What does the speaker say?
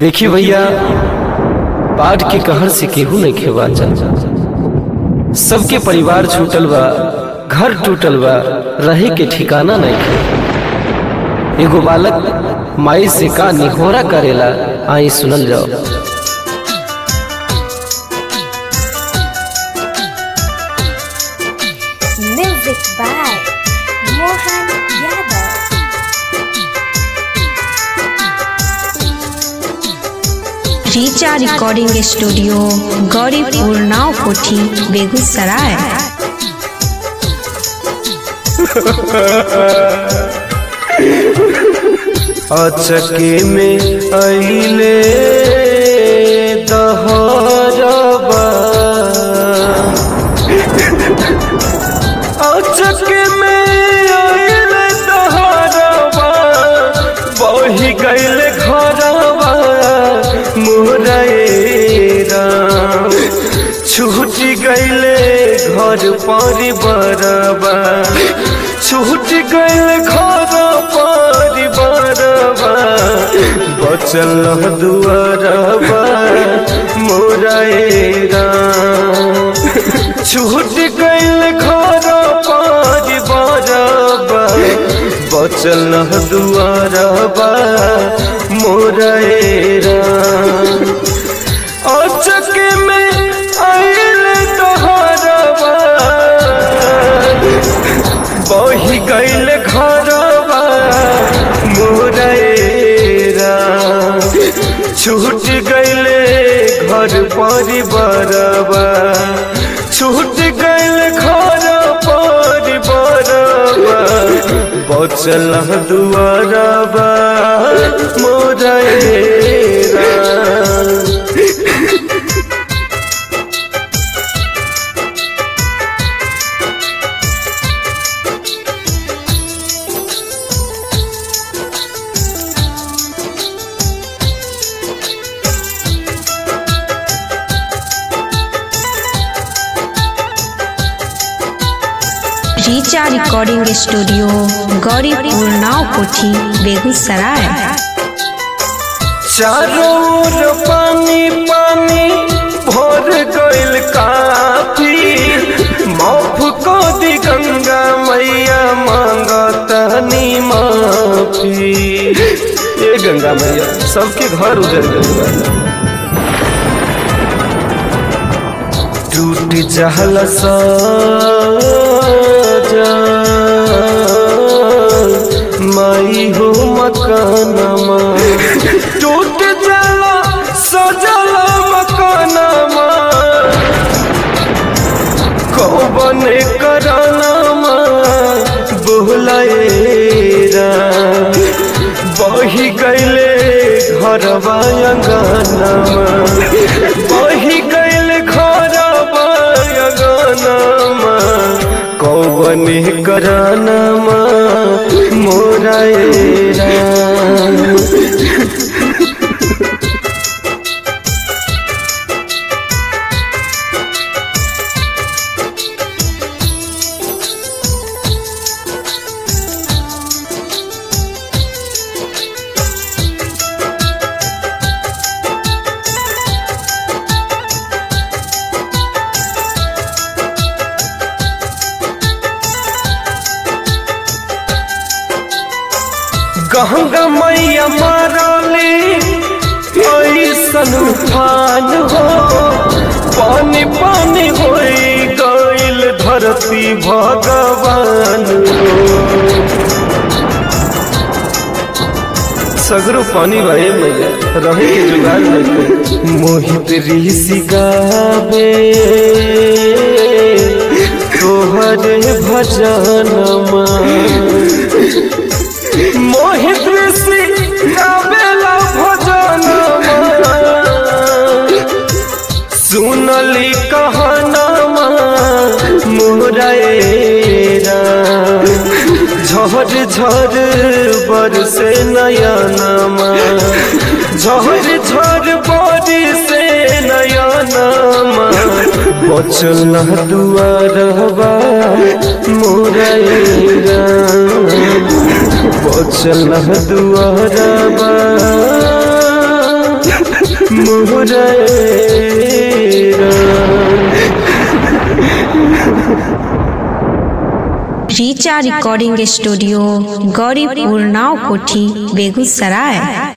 देखी भैया बाढ़ के कहर से केहू नहीं खेवा चल सबके परिवार छूटल बा घर टूटल बा रहे के ठिकाना नहीं खे एगो बालक माई से का निहोरा करेला आई सुनल जाओ Music by Mohan Yadav. Richa recording studio Gauripur Naokothi Begusarai अचके में अइले दहरबा अचके में अइले दहरबा बही गइले घरबा मोरेरा छूट गइले घर परिवारबा छूट गइले घर परिवारबा बचल दुआरबा मोरेरा छूट गइले घर परिवारबा बचल दुआरबा मोरेरा अचक में आयल तोहरबा बही गइल घरबा मोरेरा छूट गइले घर परिवारबा छूट गइल घर परिवारबा बचल दुआरबा मोरेरा Richa recording studio Gauripur Naokothi Begusarai चारों ओर पानी पानी भर गइल काफी माफ को दी गंगा मैया मांगतनी माफी ये गंगा मैया सबके घर उजड़ गइल बा टूट जहल माई हो मकानमा टूट जाला सजल मकानमा कौबन करानामा बोलाएरा बही गइले घरवा अंगनामा बही गइले घरवा अंगनामा कौबन करानामा मोराएरा गंगा मैया मारली ऐसन उफान हो पानी पानी हो गइल धरती भगवान हो सगरो पानी भाई मैया रहे के जुगाड़ नहीं मोहित ऋषि गावे तोहरे भजनमा मोहित ऋषि गावेला भजन सुनली कहनमा मोरेरा झर झर बरसे नयनमा झर झर बरसे नयनमा बचल दुआरबा मोरेरा बचल दुआरबा मोरे Richa recording studio Gauripur Naokothi Begusarai